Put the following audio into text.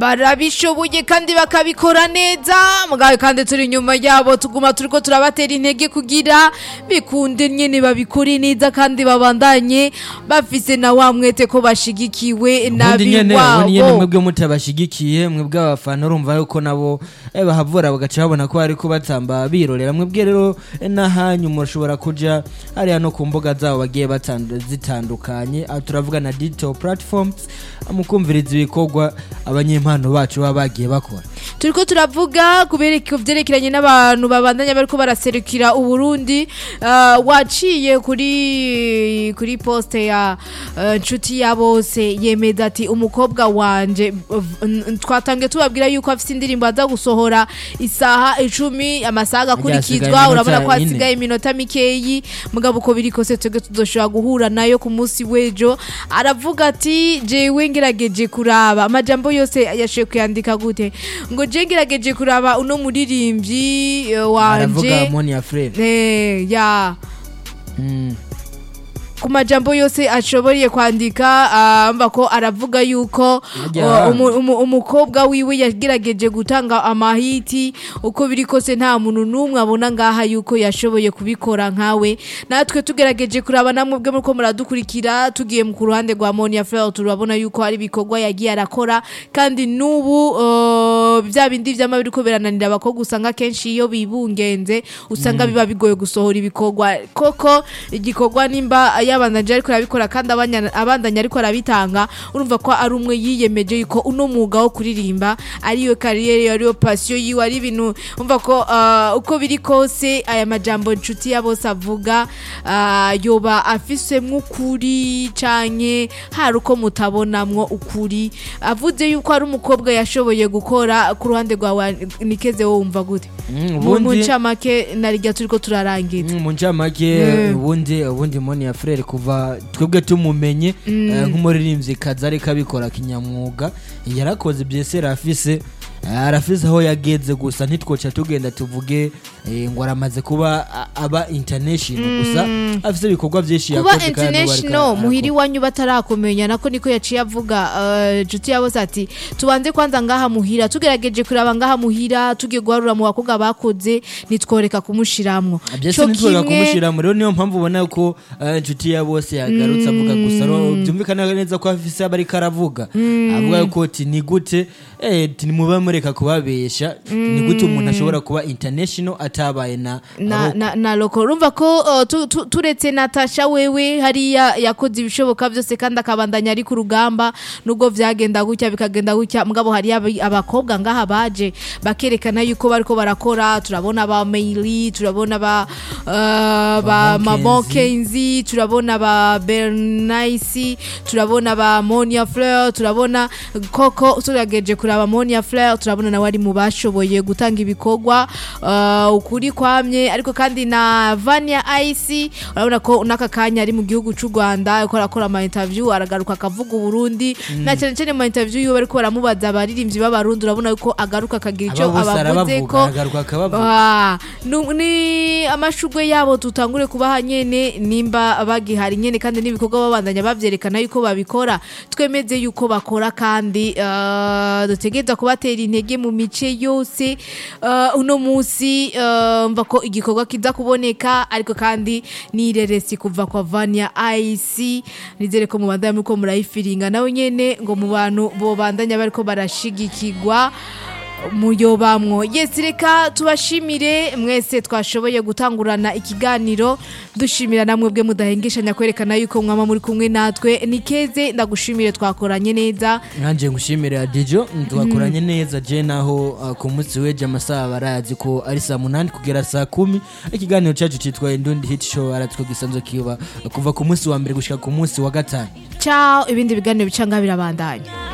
barabishoboye kandi bakabikora neza mugabe kandi turi inyuma yabo tuguma turiko turabatera intege kugira bikunde nyene babikore neza kandi babandanye bafise na wa mwete ko bashigikiwe ubundi nyene ubundi nyene nabiwabo mwebwe mutabashigikiye mwebwe abafana urumva yuko nabo eh, bahavura bagaca babona ko bariko batamba birorera mwebwe rero eh, n'ahanyu murashobora kuja hariya no ku mbuga zabo bagiye batandu- zitandukanye aho turavuga na digital platforms mukumviriza ibikorwa abanyempano bacu baba bagiye bakora turiko turavuga kubereka vyerekeranye n'abantu babandanya bariko baraserukira uburundi uh, waciye kuri kuri poste ya uh, nshuti ya bose yemeza ati umukobwa wanje v- n- twatangiye tubabwira yuko afise indirimbo aza gusohora isaha icumi amasaha agakurikizwa iminota urabona ko ine. hasigaye iminota mikeyi mugabo uko biri kose twebwe tuzoshobora guhura nayo ku munsi w'ejo aravuga ati jewe ngerageje kuraba amajambo yose yashoboye kuyandika gute ngo je ngerageje kuraba uno muririmbyi eh, aravuga wanje moni ya frere Eh, ya Mm. ku majambo yose ashoboye kwandika ah, mva ko aravuga yuko Ajya. uh, umu- umu- umukobwa wiwe yagerageje gutanga amahiti uko biri kose nta muntu n'umwe abona ngaha yuko yashoboye kubikora nkawe natwe tugerageje kuraba namwe bwe muriko muradukurikira tugiye mu ku ruhande rwa Monia Fleur turabona yuko hari ibikorwa yagiye arakora kandi n'ubu uh, bya bindi vyama biriko birananira abakobwa usanga kenshi iyo bibungenze usanga biba bigoye gusohora ibikorwa koko igikorwa nimba yabandanje ariko arabikora kandi abanya- abandanya ariko arabitanga urumva ko ari umwe yiyemeje yuko uno mwuga wo kuririmba ariyo kariyeri ariyo pasiyo yiwe ari ibintu umva ko uh, uko biri kose aya majambo nshuti ya bose avuga uh, yoba afisemwo ukuri canke hari uko mutabonamwo ukuri avuze yuko ari umukobwa yashoboye gukora ku ruhande rwawe nikeze wowe wumva gute Mm, mu mu ubundi ncamake narirya turiko turarangiza Mm, mu ncamake Mm. ubundi ubundi moni ya frere kuva twebwe tumumenye eh, nk'umuririmbyi kazi ariko abikora kinyamwuga yarakoze byese rafise eh, arafise aho yageze gusa ntitwoca tugenda tuvuge eh, ngo aramaze kuba a- aba international gusa afise ibikorwa byinshi kuba yakoze kandi n'ubu ariko international arakora. muhiri wanyu batarakumenya nako niko yaciye avuga eh, nshuti yabose ati tubanze kwanza ngaha muhira tugerageje kuraba ngaha muhira tugiye guharura mu bakobwa bakoze nitworeka kumushiramwo byose Co ntitwoga kimwe- kumushyiramo rero niyo mpamvu ubona ko eh, inshuti ya bose yagarutse avuga gusa rero byumvikana neza ko afise aba ariko aravuga avuga yuko ati ni gute eh, ati nimube mureka kubabesha ni gute umuntu ashobora kuba international atabaye na na, na, na loko urumva ko uh, tu, tu, turetse natasha wewe hariya yakoze ibishoboka byose kandi akabandanya ari ku rugamba nubwo vyagenda gutya bikagenda gutya mugabo hariya abi- abakobwa ngaha baje bakerekana yuko bariko barakora turabona ba Meili turabona ba uh, ba Mamon Mamon Kenzi. Kenzi turabona ba Bernice turabona ba Monia Fleur turabona koko turageje kuraba Monia Fleur turabona nawe ari mu bashoboye gutanga ibikorwa uh, ukuri kwamye ariko kandi na Vania Ice urabona ko naka kanya ari mu gihugu cy'u Rwanda ariko arakora ama interview aragaruka akavuga Burundi na cyane cyane mu interview yiwe bariko baramubaza abaririmbyi b'abarundi urabona yuko agaruka akagira icyo aba bose abavuze arabavuga ko aragaruka akabavuga Ah, nu- ni amashugwe yabo tutangure kubaha nyene nimba bagihari nyene kandi n'ibikorwa babandanya bavyerekana yuko babikora twemeze yuko bakora kandi uh, dutegereza kubatera intege mu mice yose uh, uno musi uh, mva ko igikorwa kiza kuboneka ariko kandi nireresi kuva kwa Vania IC nizere ko mubandanya muriko murayifiringa nawe nyene ngo mu bantu bobandanya bariko barashigikirwa muyobamwo yes reka tubashimire mwese twashoboye gutangurana ikiganiro dushimira namwe bwe mudahengeshanya kwerekana yuko mwama muri kumwe natwe nikeze ndagushimire twakoranye neza nanjye ngushimire adijo twakoranye neza je naho uh, ku munsi w'ejo amasaha barazi ko ari saa munani kugera saa kumi ikiganiro cyacu cyitwa indundi hit show aratwo gisanzwe kiba kuva ku munsi wa mbere gushika ku munsi wa gatanu ciao ibindi biganiro bica ngaha birabandanya